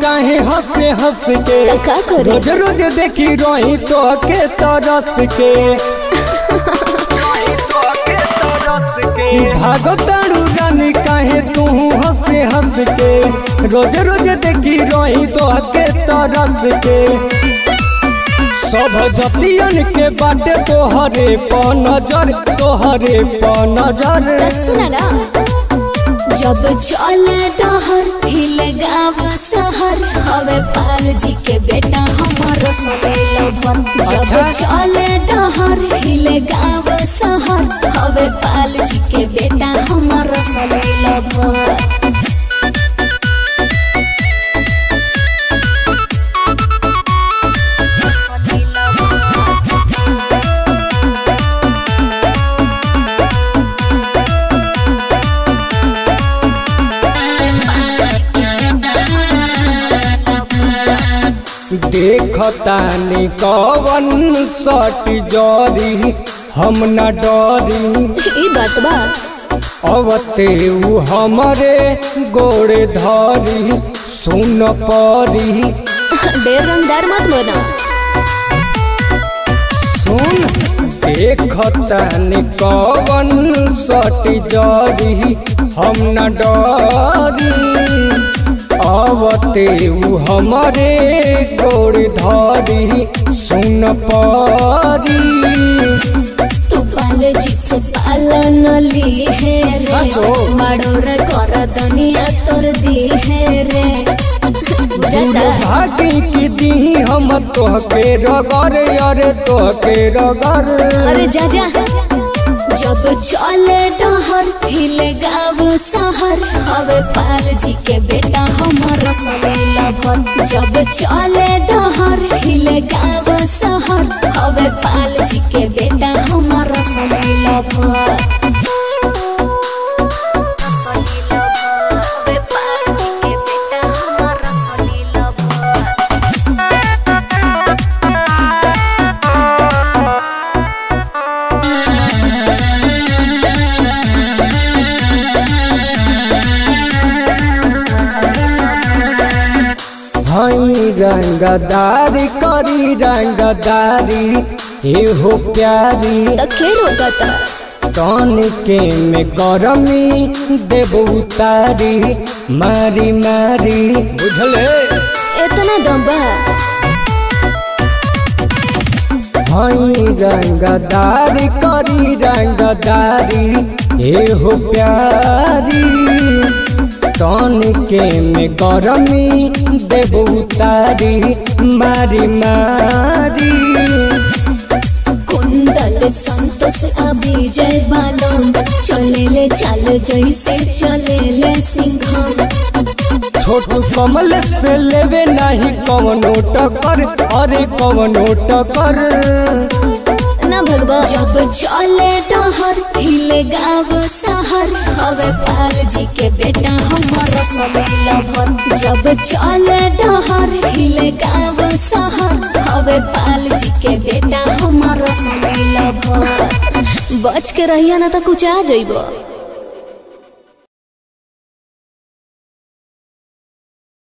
काहे हंसे हंस के तो का करे? रोज रोज देखी रही तो के तरस के भागो तारू रानी काहे तू हंसे हंस के रोज रोज देखी रही तो के तरस के सब जतियन के बाटे तोहरे प नजर तोहरे प नजर सुना ना जब चले डहर हिल गाँव शहर हवे पाल जी के बेटा हमारो सवेल भर जब अच्छा। चले डहर हिल गाँव शहर हवे पाल जी के बेटा हमारो सवेल भर देखतानी कवन सट जरी हम न डरी ई बात बा अवते उ हमरे गोड़े धरी सुन परी ढेर रंगदार मत बना सुन देखतानी कवन सट जरी हम न डरी अवते उ हमरे गोड़ धरी सुन परी तू पाल जी से पालन ली है रे सचो? बड़ोर कर दुनिया तोर दी है रे बुझाता भागी की दी हम तोहके रगर अरे तोहके रगर अरे जा जा जब चले डहर हिल गाँव शहर हवे पाल जी के बेटा हमारा सवेल भर जब चले डहर हिल गाँव शहर हवे पाल जी के बेटा हमारा सवेल भर हवे पाल जी के बेटा हमारा सवेल भर हई रंगदारी करी रंगदारी एहो प्यारी तो खेल होता था तन के में गरमी देव उतारी मारी मारी बुझले इतना दम्बा हई रंगदारी करी रंगदारी एहो प्यारी तन के में गरमी देव उतारी मारी मारी कुंदल संतोष अभी जय बालों चले ले चाल जैसे चले ले सिंघम छोटू कमल से लेवे नहीं कवनो टकर अरे कवनो टकर ना भगवा जब चले डहर हिले गाँव शहर हवे पाल जी के बेटा हमारा सवेल भर जब चले डहर हिले गाँव शहर हवे पाल जी के बेटा हमारा सवेल भर बच के रहिया ना तो कुछ आ जइबो